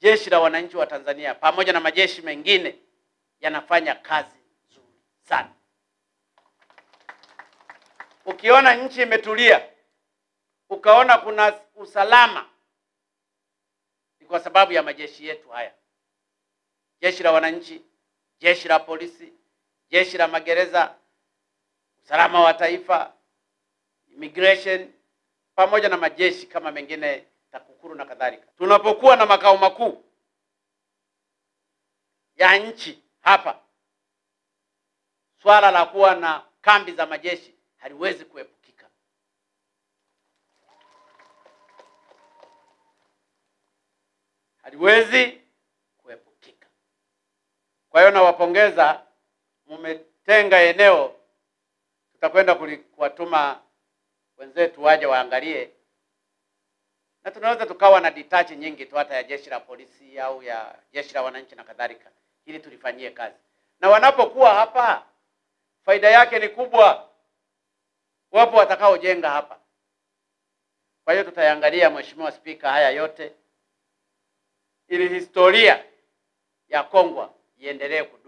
jeshi la wananchi wa Tanzania pamoja na majeshi mengine yanafanya kazi nzuri sana. Ukiona nchi imetulia, ukaona kuna usalama, ni kwa sababu ya majeshi yetu haya, jeshi la wananchi, jeshi la polisi, jeshi la magereza, usalama wa taifa, immigration, pamoja na majeshi kama mengine TAKUKURU na kadhalika. Tunapokuwa na makao makuu ya nchi hapa, swala la kuwa na kambi za majeshi haliwezi kuepukika. Haliwezi kuepukika. Kwa hiyo nawapongeza, mmetenga eneo, tutakwenda kuli- kuwatuma wenzetu waje waangalie, na tunaweza tukawa na detach nyingi tu hata ya jeshi la polisi au ya jeshi la wananchi na kadhalika, ili tulifanyie kazi, na wanapokuwa hapa faida yake ni kubwa. Wapo watakaojenga hapa. Kwa hiyo tutayangalia, Mheshimiwa Spika, haya yote ili historia ya Kongwa iendelee kudumu.